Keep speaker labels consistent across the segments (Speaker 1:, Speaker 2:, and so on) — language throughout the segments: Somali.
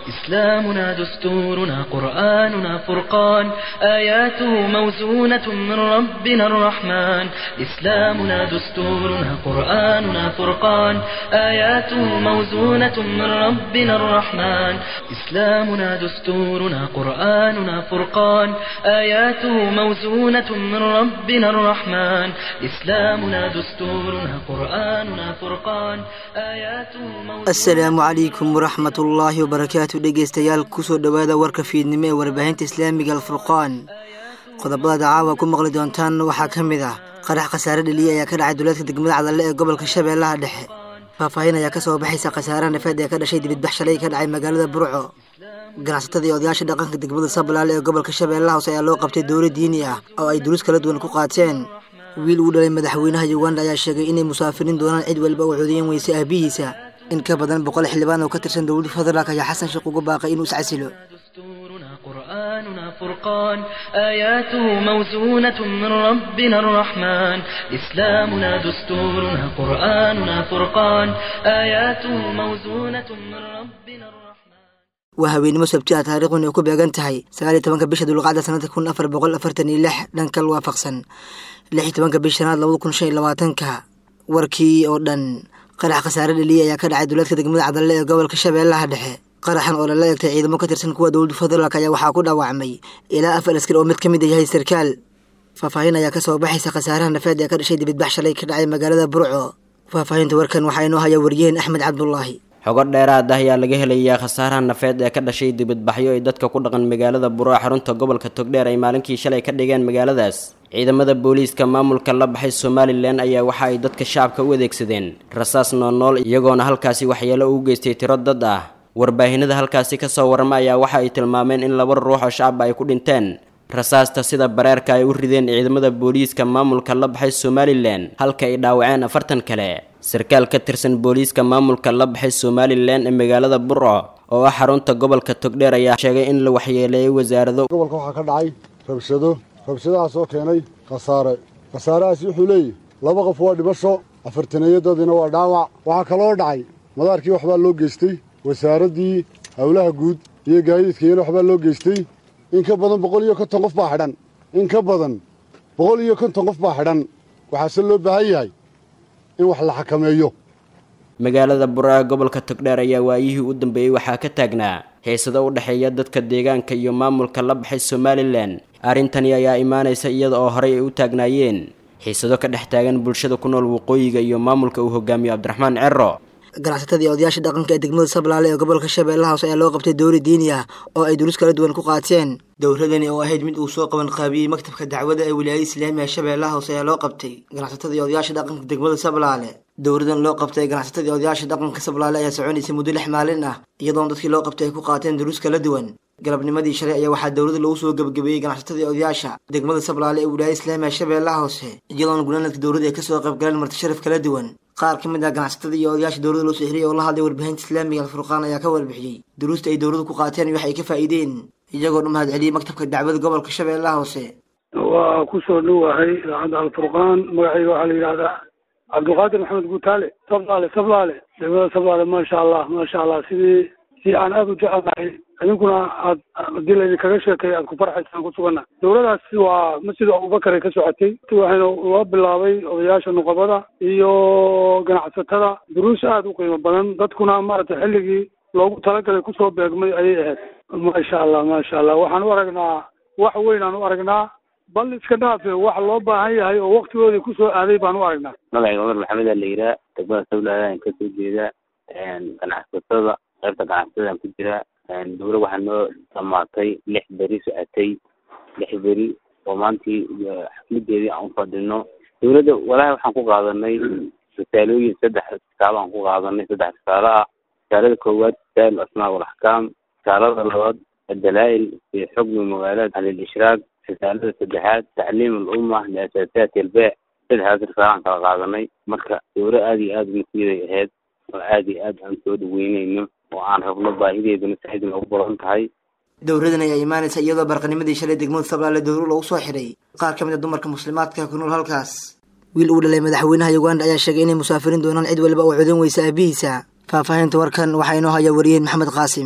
Speaker 1: إسلامنا دستورنا قرآننا فرقان آياته موزونة من ربنا الرحمن إسلامنا دستورنا قرآننا فرقان آياته موزونة من ربنا الرحمن إسلامنا دستورنا قرآننا فرقان آياته موزونة من ربنا الرحمن إسلامنا دستورنا قرآننا فرقان آياته موزونة
Speaker 2: asalaamu calaykum waraxmat ullaahi wabarakaatu dhegeystayaal kusoo dhowaada warka fiidnimo ee warbaahinta islaamiga alfurqaan qodobada caawa ku maqli doontaan waxaa ka mid ah qarax khasaare dheliya ayaa ka dhacay duleedka degmada cadalle ee gobolka shabeellaha dhexe faahfaahin ayaa kasoo baxaysa khasaare nafeed ee ka dhashay dibidbax shalay ka dhacay magaalada burco ganacsatada iyo odayaasha dhaqanka degmada sablaale ee gobolka shabeellaha hoose ayaa loo qabtay dowla diini ah oo ay duruus kala duwan ku qaateen wiil uu dhalay madaxweynaha uganda ayaa sheegay inay musaafiriin doonaan cid walba oo codeyen weyse aabihiisa in ka badan boqol xildhibaan oo ka tirsan dowladda federaalk ayaa xasan sheekh ugu baaqay inuu iscasilo
Speaker 1: دستورنا قرآننا فرقان آياته موزونة من ربنا الرحمن إسلامنا دستورنا قرآننا فرقان آياته موزونة من ربنا الرحمن
Speaker 2: waa haweenimo sabti ah taariikhun ay ku beegan tahay sagaal iyo tobanka bisha dulqacda sanadka kun afar boqol afartan iyo lix dhankal waafaqsan lix iyo tobanka bisha shanaad labada kun shan iyo labaatanka warkii oo dhan qarax khasaare dheliya ayaa ka dhacay duleedka degmada cadalle ee gobolka shabeellaha dhexe qaraxan oo lala eegtay ciidamo ka tirsan kuwa dowladda federaalk ayaa waxaa ku dhaawacmay ilaa afar askar oo mid ka mid a yahay sarkaal faahfaahin ayaa kasoo baxaysa khasaaraha nafeed ee ka dhashay dibidbax shalay ka dhacay magaalada burco faahfaahinta warkan waxaa inoo haya wariyaheen axmed cabdulaahi
Speaker 3: xogo dheeraad ah ayaa laga helayaa khasaaraha nafeed ee ka dhashay dibadbaxyo ay dadka ku dhaqan magaalada burco xarunta gobolka togdheer ay maalinkii shalay ka dhigeen magaaladaas ciidamada booliiska maamulka la baxay somalilan ayaa waxa ay dadka shacabka u adeegsadeen rasaas noolnool iyagoona halkaasi waxyeelo ugu geystay tiro dad ah warbaahinada halkaasi kasoo warama ayaa waxa ay tilmaameen in laba ruux oo shacab ay ku dhinteen rasaasta sida bareerka ay u rideen ciidamada booliiska maamulka la baxay somalilan halka ay dhaawaceen afartan kale sarkaal ka tirsan booliiska maamulka la baxay somalilan ee magaalada burco oo ah xarunta gobolka togdheer ayaa sheegay in la waxyeeleeyay wasaarado
Speaker 4: gobolka waxaa ka dhacay rabshado rabshadahaas oo keenay khasaare khasaarahaasi wuxuu leeyahy laba qof waa dhibasho afartaneeyadadiina waa dhaawac waxaa kaloo dhacay madaarkii waxbaa loo geystay wasaaraddii howlaha guud iyo gaadiidkayana waxbaa loo geystay in ka badan boqol iyo konton qof baa xidhan in ka badan boqol iyo konton qof baa xidhan waxaase loo baahan yahay in wax la xakameeyo
Speaker 3: magaalada burco gobolka togdheer ayaa waayihii u dambeeyey waxaa ka taagnaa heesado u dhexeeya dadka deegaanka iyo maamulka la baxay somalilan arrintani ayaa imaanaysa iyada oo horey ay u taagnaayeen xiisado ka dhex taagan bulshada ku nool waqooyiga iyo maamulka uu hogaamiyo cabdiraxmaan cero
Speaker 2: ganacsatada iyo odayaasha dhaqanka ee degmada sablaale ee gobolka shabeellaha hoose ayaa loo qabtay dowla diini ah oo ay duruus kala duwan ku qaateen dowladani oo ahayd mid uu soo qaban qaabiyey maktabka dacwada ee wilaayada islaamiga shabeellaha hoose ayaa loo qabtay ganacsatada iyo odayaasha dhaqanka degmada sablaale dowladan loo qabtay ganacsatada iyo odayaasha dhaqanka sablaale ayaa soconaysay muddo lix maalin ah iyadoona dadkii loo qabtay ay ku qaateen duruus kala duwan galabnimadii shalay ayaa waxaa dowladda lagu soo gebagabeeyey ganacsatada iyo odayaasha degmada sablaale ee wilaayada islaamiga shabeellaha hoose iyadoona gunaanadka dowladda ay kasoo qayb galeen marti sharaf kala duwan qaar ka mid ah ganacsatada iyo odayaasha dowladda loo soo xiriyay oo la hadlay warbaahinta islaamiga alfurqaan ayaa ka warbixiyey duruusta ay dowladdu ku qaateen iyo wax ay ka faa'iideen iyagoo dhan mahad celiyey maktabka dacwada gobolka shabeellaha hoose
Speaker 5: waa ku soo dhowahay idaacadda alfurqaan magacayga waxaa la yidhahdaa cabdulqaadir maxamed guutaale sablaale sablaale degmada sablaale maasha allah maasha allah sidii si aan aada u jecelnahay idinkuna aad hadii laydinkaga sheekay aad ku farxaysaan ku suganna dowladaas waa masjid abubakar ay ka socotay waxayna loo bilaabay odayaasha nuqabada iyo ganacsatada duruus aada u qiimo badan dadkuna maaragtay xilligii loogu talagalay kusoo beegmay ayay ahayd maasha allah maasha allah waxaan u aragnaa wax weyn aan u aragnaa bal iska dhaafe wax loo baahan yahay oo waktigoodii kusoo aaday baan u aragnaa
Speaker 6: magacayga cumar maxamed aa la yiraa degmada sablaadaan kasoo jeeda ganacsatada qaybta ganacsatada ku jira dowla waxaa noo dhamaatay lix beri socotay lix beri oo maantii xafladeedii aan ufadhino dowladda walaahi waxaan ku qaadanay risaalooyin saddex risaalo aan ku qaadanay saddex risaalo ah risaalada koowaad risaal asmaa walaxkaam risaalada labaad adalaa'il fi xukmi magaalada alilishraaq risaalada saddexaad tacliim alumma liasaasaati albeec saddexdaas risaalaan kala qaadanay marka dowla aada iyo aada masiiday ahayd oo aada iyo aad aan soo dhaweyneyno oo aan rabno baahideeduna saaid noogu badan tahay
Speaker 2: dowladan ayaa imaanaysa iyadoo barqanimadii shalay degmada sablaale dowlo lagu soo xiray qaar ka mid a dumarka muslimaadka ku nool halkaas wiil uu dhalay madaxweynaha uganda ayaa sheegay inay musaafiriin doonaan cid waliba oo codan weysa aabihiisa faahfaahinta warkan waxaa inoo haya wariyeen maxamed qaasim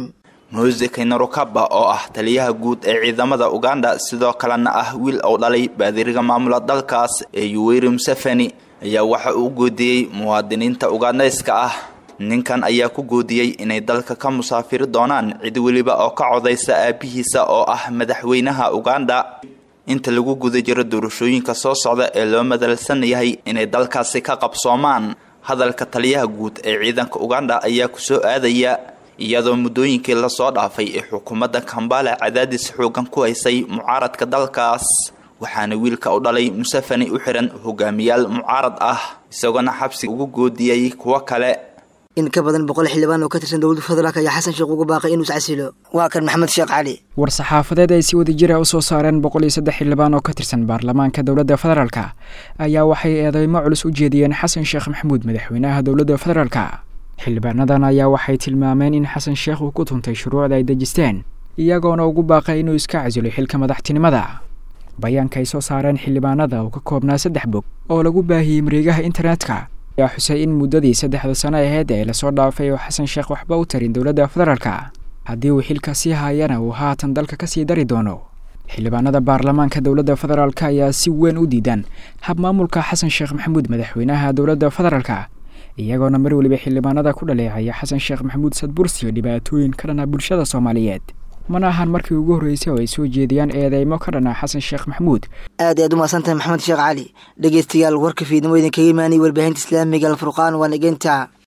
Speaker 7: mose kaynarokaba oo ah taliyaha guud ee ciidamada uganda sidoo kalena ah wiil uu dhalay baadiriga maamula dalkaas ee yuweri museveni ayaa waxa uu goodiyey muwaadiniinta ugandayska ah ninkan ayaa ku goodiyey inay dalka ka musaafiri doonaan cid weliba oo ka codaysa aabihiisa oo ah madaxweynaha uganda inta lagu guda jiro doorashooyinka soo socda ee loo madalsan yahay inay dalkaasi ka qabsoomaan hadalka taliyaha guud ee ciidanka uganda ayaa kusoo aadaya iyadoo muddooyinkii lasoo dhaafay ee xukuumadda kambala cadaadis xoogan ku haysay mucaaradka dalkaas waxaana wiilka u dhalay museveni u xihan hogaamiyaal mucaarad ah isagoona xabsi ugu goodiyey kuwo kale
Speaker 2: in ka badan boqol xildhibaan oo ka tirsan dowladda federaalk ayaa xasan sheekh ugu baaqay inuu iscasilo waa kan maxamed sheekh cali
Speaker 8: war-saxaafadeed ay si wadajira usoo saareen boqol iyo saddex xildhibaan oo ka tirsan baarlamaanka dowladda federaalka ayaa waxay eedeymo culus u jeediyeen xasan sheekh maxamuud madaxweynaha dowladda federaalka xildhibaanadan ayaa waxay tilmaameen in xasan sheekh uu ku tuntay shuruucda ay dejisteen iyagoona ugu baaqay inuu iska casilo xilka madaxtinimada bayaanka ay soo saareen xildhibaanada oo ka koobnaa saddex bog oo lagu baahiyey mareegaha internetka ayaa xusay in muddadii saddexda sano aheyd ee lasoo dhaafay oo xasan sheekh waxba u tarin dowladda federaalka haddii uu xilka sii haayana uu haatan dalka kasii dari doono xildhibaanada baarlamaanka dowladda federaalk ayaa si weyn u diidan hab maamulka xasan sheekh maxamuud madaxweynaha dowladda federaalka iyagoona mar weliba xildhibaanada ku dhaleecaya xasan sheekh maxamuud sadbursiyo dhibaatooyin ka dhana bulshada soomaaliyeed mana ahan markii ugu horreysay oo ay soo jeediyaan eedeymo ka dhana xasan sheekh maxamuud
Speaker 2: aad aad u mahadsantahay maxamed sheekh cali dhegeystayaal warka fiidnimo idinkaga imaanay warbaahinta islaamiga alfurqaan waa nageynta